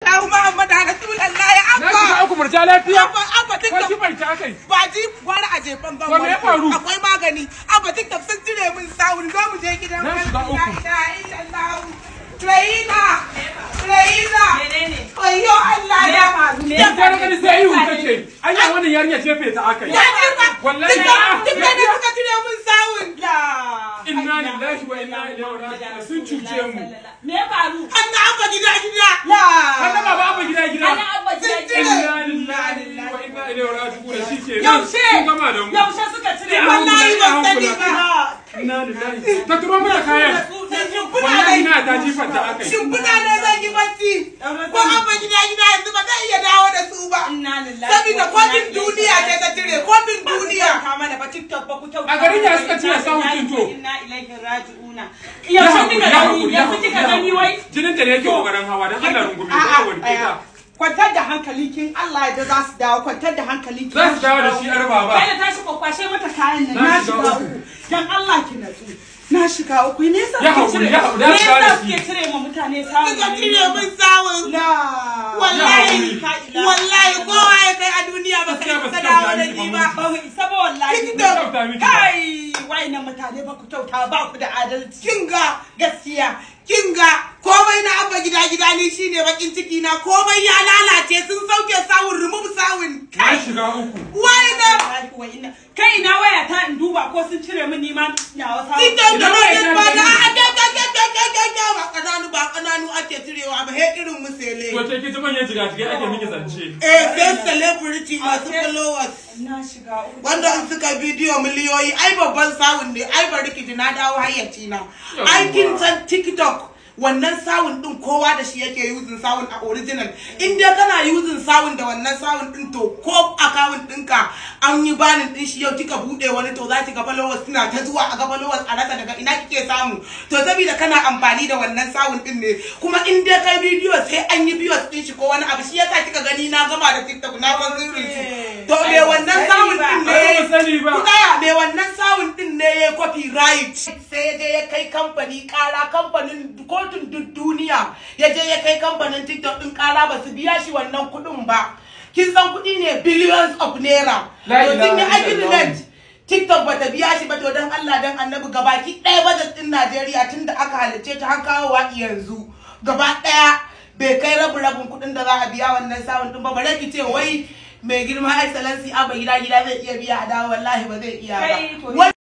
illallah muhammadu rasulullah ya Na shiga abba uku murja lafiya. abba abba Ko tiktok kifar ta kai. ba ji gwara a jefan gan To me ya faru? akwai magani abba tiktok sun cire min sawun zo mu je gidan Na shiga wani. uku. La ilaha illallah Raina Raina Menene? Ayyo Allah Me ya ya faru? Me Ni ya sai gani sai ihu take. Anya wannan yarinya ce fe ta aka yi. Ya jefa Wallahi Tiktok ya- tiktok ne suka cire min sawun La. Inna lillahi wa inna ilaihi raji'un. Sun cuce mu. Me ya faru? Anna abba gida gida La. Hannun baba abba gida gida. Ana abba gida Sun gida. cire. Inna lillahi wa inna ilaihi raji'un. Shi ke nan. Yaushe? Sun gama da mu. Yaushe suka cire Ya mu? wallahi ban sani hankula. ba Inna lillahi. Ta turo mana kayan. Wallahi na ta jifar ta aka yi. Shimfiɗa ne zan yi bacci ko abba gida gida yanzu ba zai iya dawo da su ba Inna lillahi. Sabida kofin duniya ce ta cire kofin duniya Ka mana ba TikTok ba ku kyauta. A garin ya suka cire sawun din to. Inna ilaihi raji'una. Ya Yaushe haƙuri, kika ya gani? haƙuri, ya Yanzu haƙuri, kika ya gani haƙuri. wai? Jinin ta ne yake kokarin hawa don Allah rungume ta A'a, wanke aya. ta. Kwantar da hankali kin Allah ya za su dawo kwantar da hankali kin. Za su dawo da shi yar baba. Kai da tashi kwakwashe mata kayan nan Na na shiga shiga uku. uku. Dan Allah ki natsu. Na shiga uku ne yasa Ya kuke haƙuri, cire- ya haƙuri, me za su dawo da yasa shi. suke cire ma mutane samun suka cire min sawun La. wallahi La ilaha wallahi kowa ya kai a duniya ba kai Gaskiya ba su ka dawo da kyauta ni miki ba ba mu isa ba wallahi TikTok. Kyauta miki ba. kai wayannan mutane ba ku kyauta ba ku da adalci kinga gaskiya kinga komai na abba gida gida ni shine bakin ciki na komai ya lalace sun sauke sawun remove sawun Na shiga uku. wai na Wallahi wa inna- kai ina waya ta in duba ko sun cire min nima nawa samu TikTok da Ina rodin wai ba na da gani. ga ga ga ga ga ga ga ba kananu ba kananu ake cirewa ba he irin musele To ce ki ta manyan jigajigai ake miki zance. eh sai celebrity masu followers na shiga uku wanda in suka bidiyo miliyoyi ai babban sawun ne ai bari ki ji na dawo hayyaci na ai kin san tiktok wannan sawun din kowa da shi yake yuzin sawun a original in dai kana yuzin sawun da wannan sawun din to ko account ɗinka an yi banin din shi yau kika bude wani to za ki ga followers suna ta zuwa a ga followers a rasa daga ina kike samu to saboda kana amfani da wannan sawun din ne kuma in dai kai bidiyo sai an yi bidiyo din shi ko wani abu shi yasa kika gani na gama da tiktok na ban sirrin shi to me wannan sawun din Ba ne mu sani ba. ku tsaya mai wannan sawun din ne ya copyright sai ya je ya kai kamfani kara kamfanin kotun duk duniya ya je ya kai kamfanin tiktok din kara ba su biya shi wannan kuɗin ba kin san kuɗi ne billions of naira La to sun yi ilaha agreement TikTok bata biya shi ba to don Allah don annabi gabaki ɗaya budget din Najeriya tun da aka halice ta har kawowa yanzu gaba ɗaya bai kai rabu rabin kuɗin da za a biya wannan sawun din ba bare ki ce wai mai girma excellency abba gida gida zai iya biya a dawo wallahi ba zai iya Kai, to ba